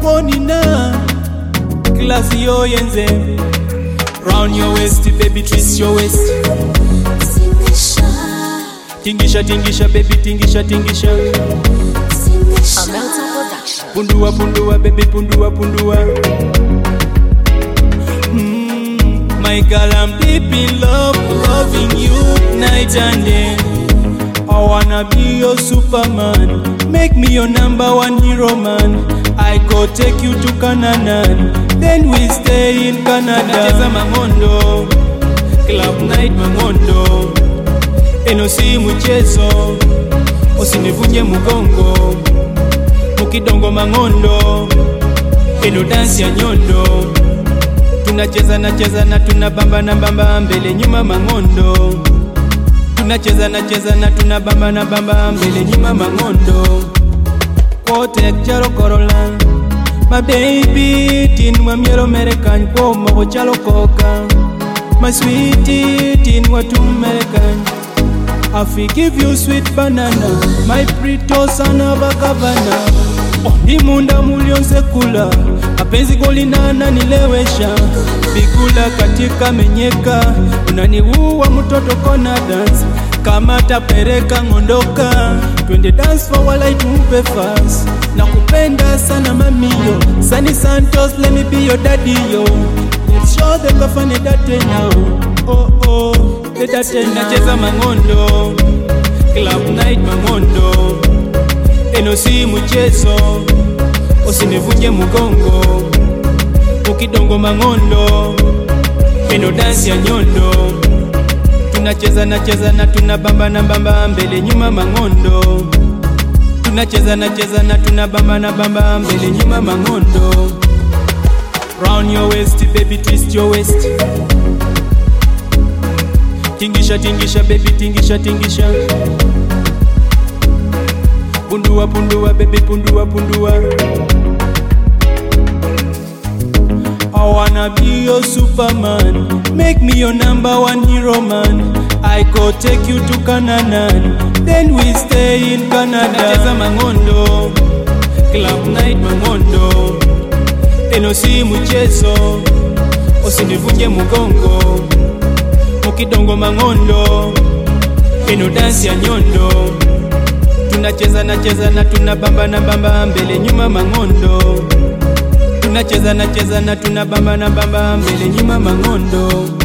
kuonina klasi yo yenze round your waist baby twist your waist Tingisha, tingisha tingisha baby tingisha tingisha tingisha. Amelton Production. pundua pundua baby pundua pundua mm, my girl I'm deep in love loving you night and day I wanna be your superman make me your number one hero man I go take you to Canaan then we stay in Canada Nacheza mangondo club night mangondo eno si mchezo usinivunje mgongo mukidongo mangondo eno dansi ya nyondo tunacheza na cheza na tunabamba na bamba mbele nyuma mangondo tunacheza na cheza na tunabamba na bamba mbele nyuma mangondo kote chalo korola my baby tin wa miero merekan kwa mo chalo koka my sweetie tin wa tumerekan I give you sweet banana my prito sana bakavana imunda mulionse kula mapenzi kolinana nilewesha bigula katika menyeka unaniua mtoto kona dance kama tapereka ngondoka twende dance for while I tupe fast na kupenda sana mamiyo Sunny Santos let me be your daddy yo Let's show them kafane date now oh oh the date nacheza mangondo club night mangondo eno si mchezo usinivunje mgongo ukidongo mangondo eno dansi ya nyondo tunacheza na cheza na tunabamba na bamba mbele nyuma mangondo tunacheza na cheza na tunabamba na bamba mbele nyuma mangondo round your waist baby twist your waist tingisha tingisha baby tingisha tingisha pundua pundua baby pundua pundua I wanna be your superman Make me your number one hero man I go take you to Canaan Then we stay in Canada Nacheza mangondo Club night mangondo Eno si mchezo Usinivunje mgongo Mukidongo mangondo Eno dansi ya nyondo tunacheza na cheza na tunabamba na bamba mbele nyuma mangondo tunacheza na cheza na tunabamba na bamba mbele nyuma mangondo